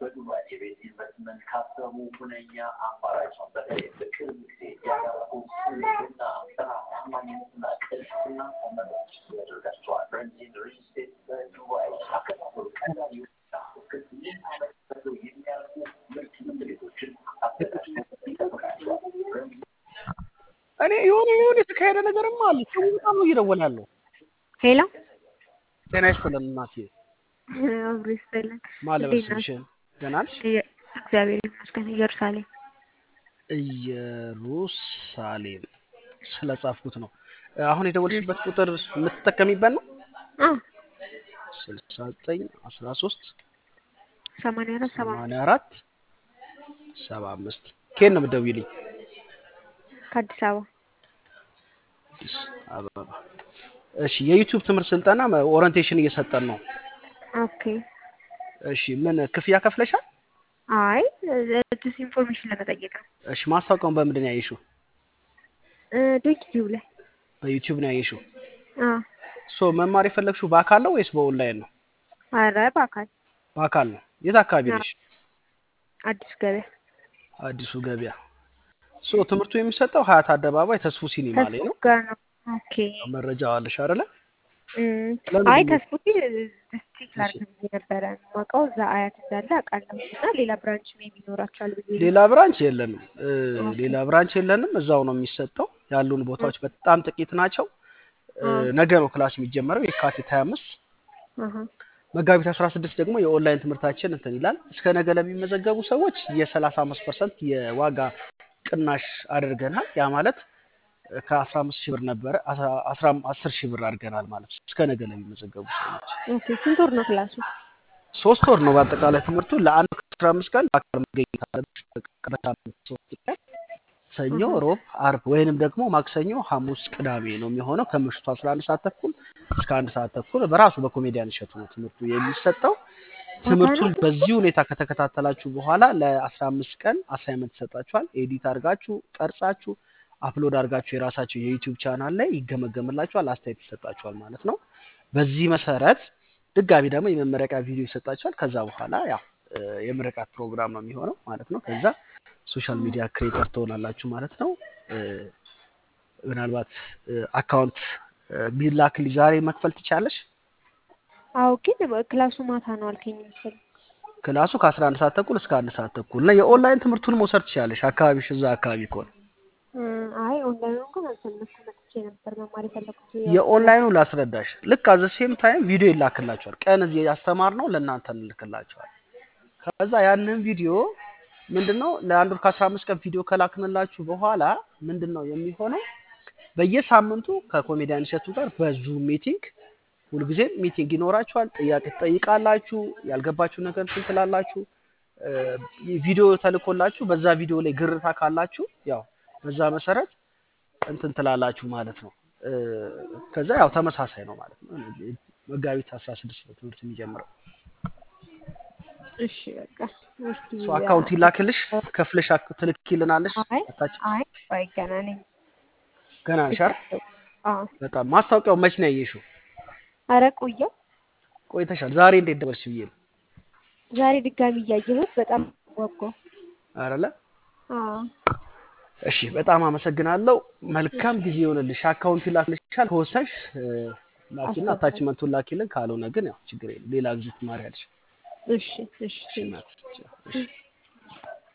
በዱባይ የቤት ኢንቨስትመንት ካሰቡ ሁነኛ አማራጭ ነው። በተለይ በቅርብ ጊዜ ያደረጉት ስምና ታማኝነትና ቅልጥፍና ተመራጭ ያደርጋቸዋል። ረንዚን ሪል ስቴት በዱባይ አከፋፈሉ ቀላል ይሁንና እስከ ስምንት ዓመት በሰው የሚያልፉ ምርት ቤቶችን አዘጋጅቶ ይጠብቃቸዋል። እኔ የሆነ የሆነ የተካሄደ ነገርማ አለ። ሰው በጣም ነው እየደወለ ያለው። ሄሎ ጤና ይስጥልን እናቴ። አብሮ ይስጥልን። ማን ልበል እንዴት ናችሁ? ስምሽን? ደህና ነሽ? እየ- እግዚአብሔር ይመስገን። ኢየሩሳሌም ኢየሩሳሌም ስለጻፍኩት ነው። አሁን የደወልሽበት ቁጥር የምትጠቀሚበት ነው? አ ስልሳ ዘጠኝ አስራ ሶስት ሰማንያ አራት ሰባ ሰማንያ አራት ሰባ አምስት ከየት ነው የምትደውይልኝ? ከአዲስ አበባ አዲስ አበባ። እሺ የዩቲዩብ ትምህርት ስልጠና ኦሪንቴሽን እየሰጠን ነው። ኦኬ። እሺ ምን ክፍያ ከፍለሻል? አይ ዲስ ኢንፎርሜሽን ለመጠየቅ ነው። እሺ ማስታወቂያውን በምንድን ነው ያየሽው? ዶኪቲቭ ላይ በዩቲዩብ ነው ያየሽው? አ ሶ መማር የፈለግሽው በአካል ነው ወይስ በኦንላይን ነው? አረ በአካል በአካል ነው። የት አካባቢ አዎ። ነሽ? አዲስ ገበያ አዲሱ ገበያ። ሶ ትምህርቱ የሚሰጠው ሀያት አደባባይ ተስፉ ሲኒማ ላይ ተስፉ ነው። ጋር ነው። ኦኬ። መረጃ አለሽ አይደለ? እም፣ ለምንድን አይ ነው? ተስፉ ዲስትሪክት ላርግ ብዬ ነበረ የማውቀው እዛ አያት እንዳለ አውቃለሁ እና ሌላ ብራንች ሜቢ ይኖራቸዋል ብዬ ነው። ሌላ ብራንች የለንም። እ፣ ሌላ ብራንች የለንም። እዛው ነው የሚሰጠው። ያሉን ቦታዎች በጣም ጥቂት ናቸው። እ፣ አ ነገ ነው ክላስ የሚጀመረው የካቲት 25 አሃ መጋቢት 16 ደግሞ የኦንላይን ትምህርታችን እንትን ይላል። እስከ ነገ ለሚመዘገቡ ሰዎች የ35 ፐርሰንት የዋጋ ቅናሽ አድርገናል። ያ ማለት ከ15 ሺህ ብር ነበረ 10 ሺህ ብር አድርገናል ማለት ነው። እስከ ነገ ለሚመዘገቡ ሰዎች ኦኬ። ስንት ወር ነው ክላሱ? ሶስት ወር ነው በአጠቃላይ ትምህርቱ። ለአንድ ከአስራ አምስት ቀን በአካል መገኘት አለብሽ። በሳምንት ሶስት ቀን ሰኞ፣ አሃ ሮብ፣ አርብ ወይንም ደግሞ ማክሰኞ፣ ሐሙስ፣ ቅዳሜ ነው የሚሆነው ከምሽቱ 11 ሰዓት ተኩል እስከ አንድ ሰዓት ተኩል በራሱ በኮሜዲያን እሸቱ ነው ትምህርቱ የሚሰጠው። ማታ ትምህርቱን ነው? በዚህ ሁኔታ ከተከታተላችሁ በኋላ ለ15 ቀን አሳይመንት ይሰጣችኋል። ኤዲት አድርጋችሁ ቀርጻችሁ አፕሎድ አድርጋችሁ የራሳችሁ የዩቲዩብ ቻናል ላይ ይገመገምላችኋል፣ አስተያየት ይሰጣችኋል ማለት ነው። በዚህ መሰረት ድጋሚ ደግሞ የመመረቂያ ቪዲዮ ይሰጣችኋል። ከዛ በኋላ ያው እ፣ የምረቃት ፕሮግራም ነው የሚሆነው ማለት ነው። ከዛ ሶሻል ሚዲያ ክሬተር ትሆናላችሁ ማለት ነው። እ፣ ምናልባት አካውንት ቢላክልኝ ዛሬ መክፈል ትቻለሽ። አዎ ግን ክላሱ ማታ ነው አልከኝ መሰለኝ። ክላሱ ከ11 ሰዓት ተኩል እስከ አንድ ሰዓት ተኩል እና የኦንላይን ትምህርቱን መውሰድ ትችላለሽ። አካባቢሽ እዛ አካባቢ ከሆነ እ፣ አይ ኦንላይኑ ግን አልፈለኩም መጥቼ ነበር መማር የፈለኩት ያው የኦንላይኑ ላስረዳሽ። ልክ አዘ ሴም ታይም ቪዲዮ ይላክላቸዋል። ቀን እዚህ ያስተማርነው ለእናንተ እንልክላቸዋል። ከዛ ያንን ቪዲዮ ምንድነው ለአንድ ወር ከአስራ አምስት ቀን ቪዲዮ ከላክንላችሁ በኋላ ምንድን ነው የሚሆነው? በየሳምንቱ ከኮሜዲያን እሸቱ ጋር በዙም ሚቲንግ ሁልጊዜም ሚቲንግ ይኖራችኋል። ጥያቄ ትጠይቃላችሁ። ያልገባችሁ ነገር እንትን ትላላችሁ። እ፣ ቪዲዮ ተልኮላችሁ በዛ ቪዲዮ ላይ ግርታ ካላችሁ ያው በዛ መሰረት እንትን ትላላችሁ ማለት ነው። እ፣ ከዛ ያው ተመሳሳይ ነው ማለት ነው። መጋቢት 16 ነው ትምህርት የሚጀምረው። እሺ በቃ እስኪ ሶ አካውንት ይላክልሽ ከፍለሽ አክ- ትልኪልናለሽ። አይ አታች አይ ቆይ ገና ነኝ ገና ነሽ አይደል? አዎ በጣም ማስታወቂያው መች ነው ያየሽው? ኧረ ቆየው ቆይተሻል። ዛሬ እንዴት ደረስሽ ብዬ ነው ዛሬ ድጋሚ እያየሁት በጣም ጓጓ አይደለ? አዎ እሺ በጣም አመሰግናለሁ። መልካም ጊዜ ይሆንልሽ። አካውንት ይላክልሻል። ከወሰንሽ እ፣ ላኪና አስገባለሁ። አታችመንቱን ላኪልን። ካልሆነ ግን ያው ችግር የለም ሌላ ጊዜ ትማሪያለሽ። እሺ እሺ እሺ እናት